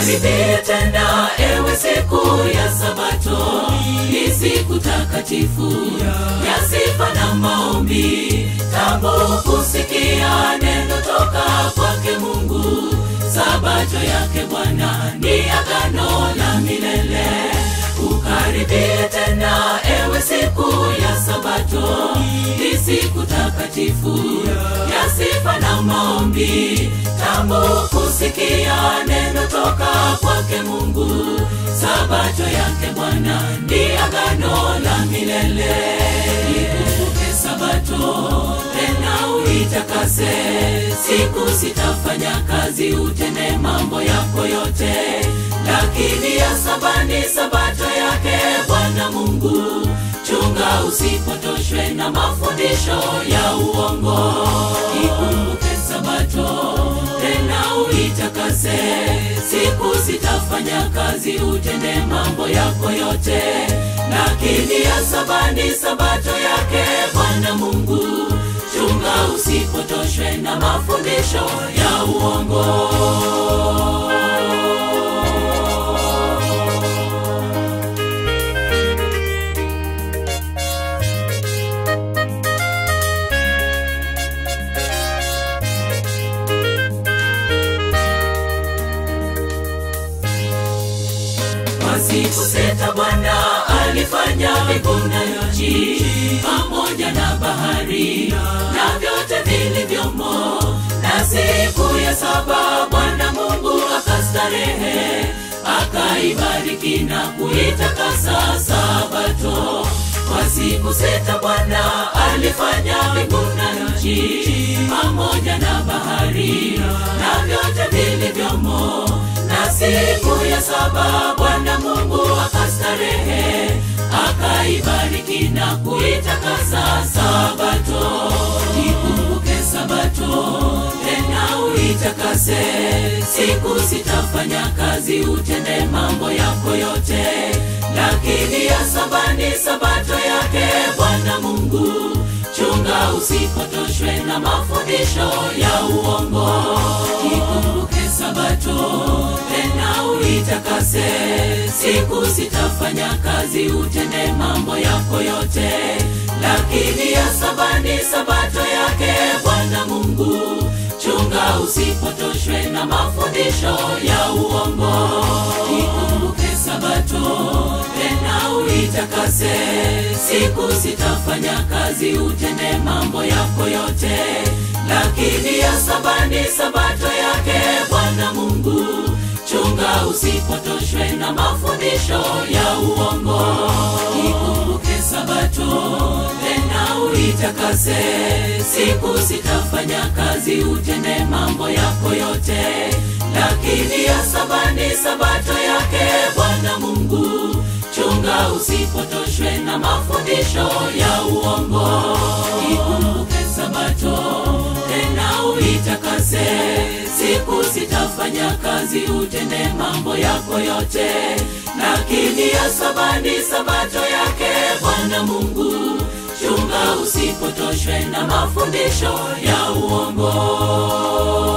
Ukaribie tena ewe siku ya Sabato, ni siku takatifu ya sifa na maombi. Tambo kusikia neno toka kwake Mungu. Sabato yake Bwana ni agano la milele. Ukaribie tena ewe siku ya Sabato, ni siku takatifu ya sifa na maombi. Tambo kusikia neno toka kwake Mungu. Sabato yake Bwana ni agano la milele. Ikumbuke Sabato tena uitakase, siku sitafanya kazi, utende mambo yako yote, lakini ya saba ni Sabato yake Bwana Mungu. Chunga usipotoshwe na mafundisho ya uongo. Ikumbuke Sabato tena uitakase, siku sitafanya kazi, utende mambo yako yote, lakini ya saba ni Sabato yake Bwana Mungu. Chunga usipotoshwe na mafundisho ya uongo. Kwa siku sita Bwana alifanya mbingu na nchi pamoja na bahari na vyote vilivyomo, na siku ya saba Bwana Mungu akastarehe, akaibariki na kuitakasa Sabato. Kwa siku sita Bwana alifanya mbingu na nchi pamoja na bahari na vyote vilivyomo na siku ya saba Bwana Mungu akastarehe, akaibariki na kuitakasa Sabato. Ikumbuke Sabato tena uitakase, siku sitafanya kazi, utende mambo yako yote, lakini ya saba ni Sabato yake Bwana Mungu. Chunga usipotoshwe na mafundisho ya uongo. Ikumbuke Sabato tena uitakase, siku sitafanya kazi, utende mambo yako yote, lakini ya saba ni Sabato yake Bwana Mungu. Chunga usipotoshwe na mafundisho ya uongo. Ikumbuke Sabato tena uitakase, siku sitafanya kazi, utende mambo yako yote, lakini ya saba ni Sabato yake Bwana Mungu. Chunga usipotoshwe na mafundisho ya uongo. Ikumbuke Sabato tena uitakase, siku sitafanya kazi, utende mambo yako yote, lakini ya saba ni Sabato yake Bwana Mungu. Chunga usipotoshwe na mafundisho ya uongo. Ikumbuke Sabato tena uitakase, siku sitafanya kazi, utende mambo yako yote, lakini ya saba ni Sabato yake Bwana Mungu. Chunga usipotoshwe na mafundisho ya uongo.